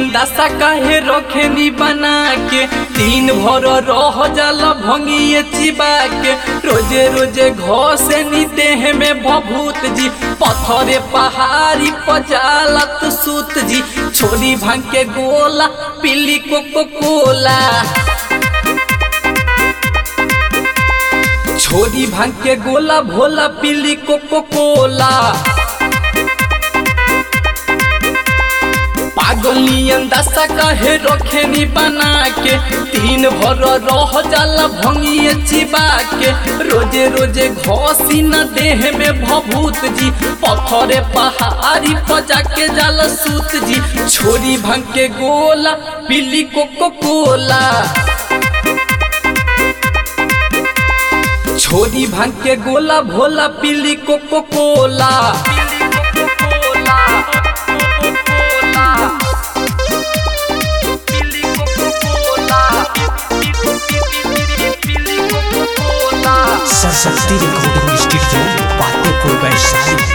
अंदासा काहे रखेनी बना के तीन भर रह जाला भंगिए चिबा के रोजे रोजे घसे नी देह में भभूत जी पथरे पहाड़ी पजालत सूत जी छोरी भांग के गोला पीली कोको कोला छोरी भांग के गोला भोला पीली कोको कोला पागलियन दशा कहे रखेनी बना के तीन भर रह जाला भंगिए चिबा के रोजे रोजे घसी न देह में भभूत जी पथरे पहाड़ी पजा के जाला सूत जी छोरी भांग के गोला पीली कोको कोला छोरी भांग के गोला भोला पीली Coca Cola Saraswati recording studio Patepur Vaishali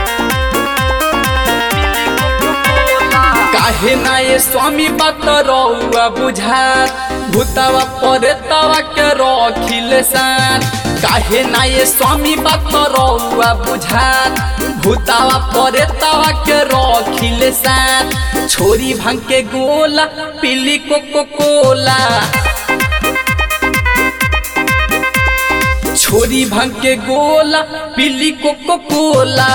काहे ना ये स्वामी बात रहुआ बुझात भूतावा परे तवा के रखिले सान काहे ना ये स्वामी बात रहुआ बुझात भूतावा परे तवा के रखिले सान छोरी भांग के गोला पीली कोको कोला छोरी भांग के गोला पीली कोको कोला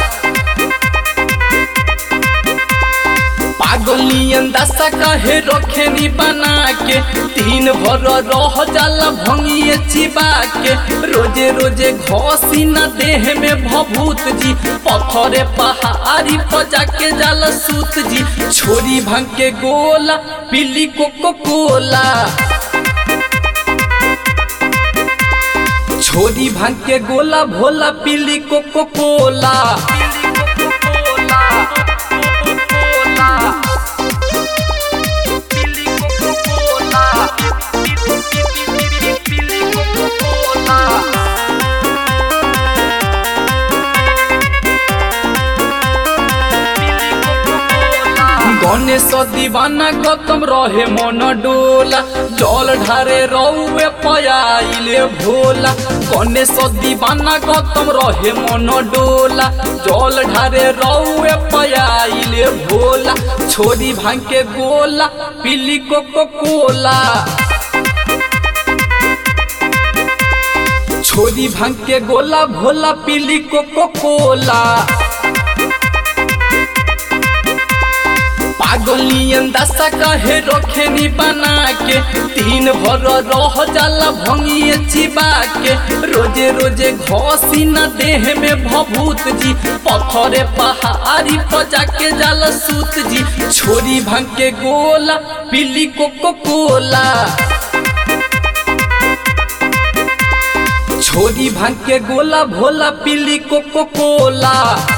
पागलियन दशा कहे रखेनी बना के तीन भर रह जाला भंगिए चिबा के रोजे रोजे घसी न देह में भभूत जी पथरे पहाड़ी पजा के जाला सूत जी छोरी भांग के गोला पीली कोको कोला छोरी भांग के गोला भोला पीली कोको कोला गणेश दीवाना गौतम रहे मन डोला जल ढारे रौए पयाइले भोला गणेश दीवाना गौतम रहे मन डोला जल ढारे रौए पयाइले भोला छोरी भांग के गोला पीली कोको कोला छोरी भांग के गोला भोला पीली कोको कोला पागलियन दशा कहे रखेनी बना के तीन भर रह जाला भंगिए चिबा के रोजे रोजे घसी न देह में भभूत जी पथरे पहाड़ी पजा के जाला सूत जी छोरी भांग के गोला पीली कोको कोला छोरी भांग के गोला भोला पीली कोको कोला